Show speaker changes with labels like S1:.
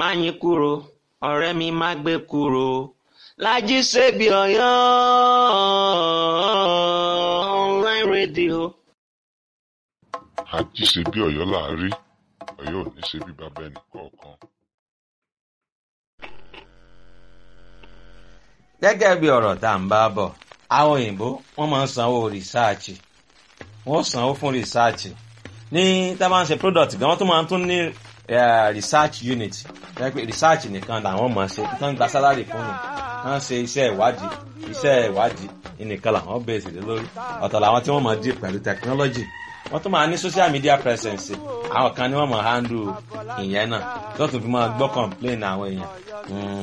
S1: Máyìnkúrò ọ̀rẹ́ mi má gbé kúrò Lájí Sèbí Ọ̀yọ́ online radio.
S2: àjí ṣe bí Ọ̀yọ́ là á rí Ọ̀yọ́ ò ní ṣe bí bàbá ẹnì kọ̀ọ̀kan.
S3: gẹ́gẹ́ bí ọ̀rọ̀ tá à ń bá bọ̀ àwọn òyìnbó wọ́n máa ń sanwó rìsáàchì wọ́n sanwó fún rìsáàchì ní tá a bá ń ṣe product gan wọ́n tún máa ń tún ní eh, research unit jẹ́ pé research nìkan làwọn máa ṣe tán gba salary fún mi wọ́n ṣe iṣẹ́ ìwádìí iṣẹ́ ìwádìí nìkan làwọn bẹ̀rẹ̀ sí lórí ọ̀tọ̀ làwọn tí wọ́n máa dì pẹ̀lú technology wọ́n tún máa ní social media presence àwọn kan ni wọ́n máa handle ìyẹn náà tó tún fi máa gbọ́ complain àwọn èèyàn. Mm,